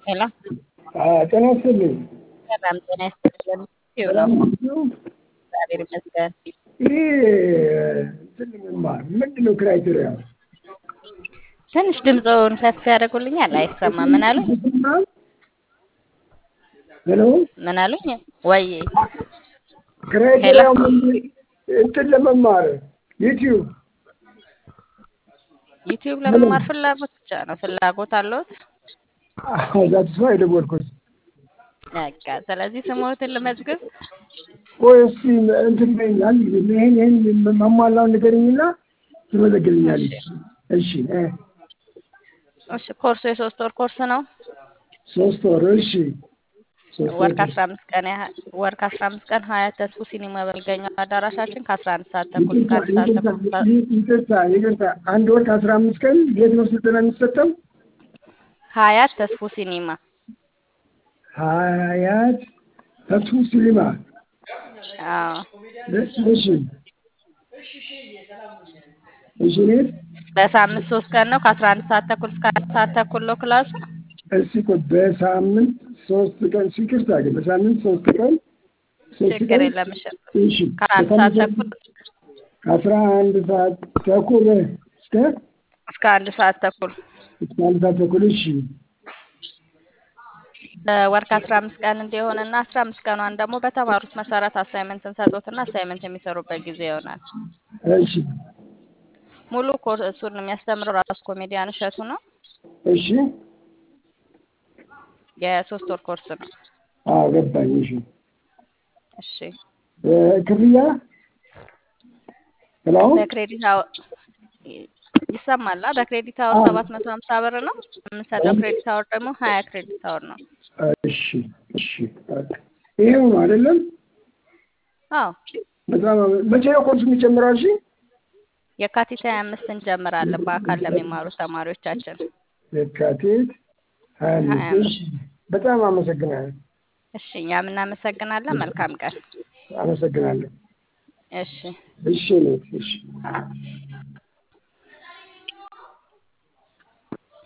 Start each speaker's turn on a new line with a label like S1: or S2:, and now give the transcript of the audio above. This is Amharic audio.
S1: ሄሎ
S2: ጤና ይስጥልኝ።
S1: ሰላም ጤና ይስጥልን። ይኸው ነው እግዚአብሔር ይመስገን።
S2: ይህ እንትን መማር ምንድን ነው ክራይቴሪያ?
S1: ትንሽ ድምፅውን ከፍ ያደርጉልኛል። አይሰማም። ምን አሉኝ?
S2: ሄሎ
S1: ምን አሉኝ? ወይ
S2: ክራይቴሪያ እንትን ለመማር ዩቲዩብ
S1: ዩቲዩብ ለመማር ፍላጎት ብቻ ነው። ፍላጎት አለዎት?
S2: ዛት ሰው የደወልኩት
S1: በቃ ስለዚህ ስሞትን ልመዝግብ።
S2: ቆይ እስኪ እንትን በይኛል ይህን ይህን ማሟላውን ንገረኝና ትመዘግብኛለች። እሺ እ
S1: እሺ ኮርሱ የሶስት ወር ኮርስ ነው።
S2: ሶስት ወር እሺ ሶስት
S1: ወር ከአስራ አምስት ቀን ያህል ወር ከአስራ አምስት ቀን ሀያት ተስፉ ሲኒማ በልገኛው አዳራሻችን ከአስራ አንድ ሰዓት ተኩል እስከ አንድ ሰዓት ተኩል
S2: ይቅርታ ይቅርታ አንድ ወር ከአስራ አምስት ቀን የት ነው ስልጠና የሚሰጠው?
S1: ሀያት ተስፉ ሲኒማ
S2: ሀያት ተስፉ ሲኒማ
S1: አዎ
S2: እሺ እሺ እኔት
S1: በሳምንት ሶስት ቀን ነው ከአስራ አንድ ሰዓት ተኩል እስከ አንድ ሰዓት ተኩል ነው ክላሱ።
S2: እስኪ ቆይ በሳምንት ሶስት ቀን ይቅርታ ግን በሳምንት ሶስት ቀን ሶስት
S1: ችግር
S2: ቀን
S1: የለም። እሺ
S2: እሺ
S1: ከአንድ ሰዓት ተኩል
S2: ከአስራ አንድ ሰዓት ተኩል እስከ
S1: እስከ አንድ ሰዓት ተኩል
S2: እስከ አንድ ሰዓት ተኩል እሺ
S1: በወር ከአስራ አምስት ቀን እንዲሆንና አስራ አምስት ቀኗን ደግሞ በተማሩት መሰረት አሳይመንት እንሰጦትና አሳይመንት የሚሰሩበት ጊዜ ይሆናል።
S2: እሺ
S1: ሙሉ ኮርሱን የሚያስተምረው ራሱ ኮሜዲያን እሸቱ ነው።
S2: እሺ
S1: የሶስት ወር ኮርስ ነው።
S2: አዎ ገባኝ እሺ
S1: እሺ
S2: እ ክፍያ ሄሎ
S1: በክሬዲት አወር ይሰማላ። በክሬዲት አወር ሰባት መቶ ሀምሳ ብር ነው የምንሰጠው። ክሬዲት አወር ደግሞ ሀያ ክሬዲት አወር ነው።
S2: እሺ እሺ በቃ ይሄው ነው አይደለም?
S1: አዎ
S2: በጣም መቼ ነው ኮርሱ የሚጀምረው? እሺ
S1: የካቲት ሀያ አምስት እንጀምራለን በአካል ለሚማሩ ተማሪዎቻችን።
S2: የካቲት ሀያ
S1: ሀያ
S2: አምስት እሺ በጣም አመሰግናለሁ
S1: እሺ እኛም እናመሰግናለን። መልካም ቀን።
S2: አመሰግናለሁ
S1: እሺ
S2: እሺ እኔት እሺ